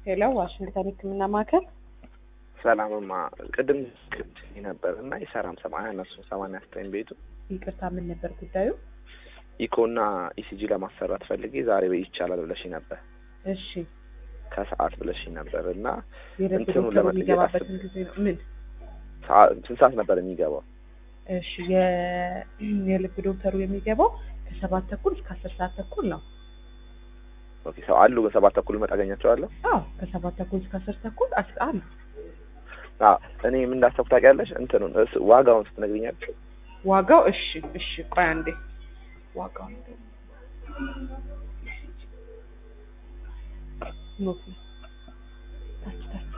ሄሎ ዋሽንግተን ሕክምና ማዕከል ሰላምማ ቅድም ቅድ ነበር እና የሰራም ሰማንያ እነሱ ሰማንያ ዘጠኝ ቤቱ ይቅርታ፣ ምን ነበር ጉዳዩ? ኢኮና ኢሲጂ ለማሰራት ፈልጌ ዛሬ ይቻላል ብለሽ ነበር እሺ ከሰዓት ብለሽ ነበር እና የልብ እንትኑ ዶክተሩ ለመጠየቅ የሚገባበትን ጊዜ ነው ምን? ሰዓ- ስንት ሰዓት ነበር የሚገባው? እሺ የ- የልብ ዶክተሩ የሚገባው ከሰባት ተኩል እስከ አስር ሰዓት ተኩል ነው። ኦኬ ሰው አሉ በሰባት ተኩል መጣ አገኛቸዋለሁ። አዎ ከሰባት ተኩል እስከ አስር ተኩል አስ- አሉ። አዎ እኔ ምን እንዳሰብኩ ታውቂያለሽ? እንትኑን እስ- ዋጋውን ስትነግሪኛለሽ ዋጋው እሺ እሺ ቆይ አንዴ ዋጋው ኖት ነው። ታች ታች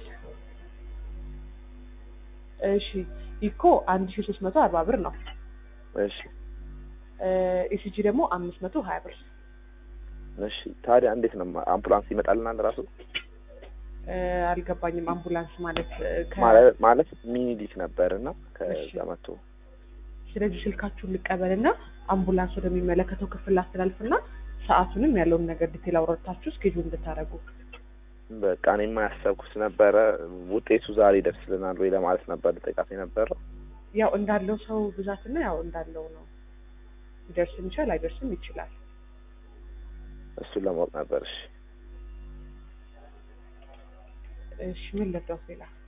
እሺ ኢኮ አንድ ሺ ሶስት መቶ አርባ ብር ነው። እሺ ኢሲጂ ደግሞ አምስት መቶ ሀያ ብር እሺ ታዲያ እንዴት ነው አምቡላንስ ይመጣልናል ራሱ እ፣ አልገባኝም። አምቡላንስ ማለት እ፣ ከ- ማለት ማለት ሚኒሊክ ነበር እና እሺ። ከዛ መጥቶ ስለዚህ ስልካችሁን ልቀበልና አምቡላንስ ወደሚመለከተው ክፍል ላስተላልፍና ሰዓቱንም ያለውን ነገር ዲቴል አውረታችሁ ስኬጁል እንድታደርጉ በቃ እኔማ ያሰብኩት ነበረ ውጤቱ ዛሬ ይደርስልናል ወይ ለማለት ነበር ልጠይቃት የነበረው። ያው እንዳለው ሰው ብዛትና ያው እንዳለው ነው። ሊደርስም ይችላል አይደርስም ይችላል። እሱን ለማወቅ ነበር። እሺ እሺ ምን ልርዳው ሌላ?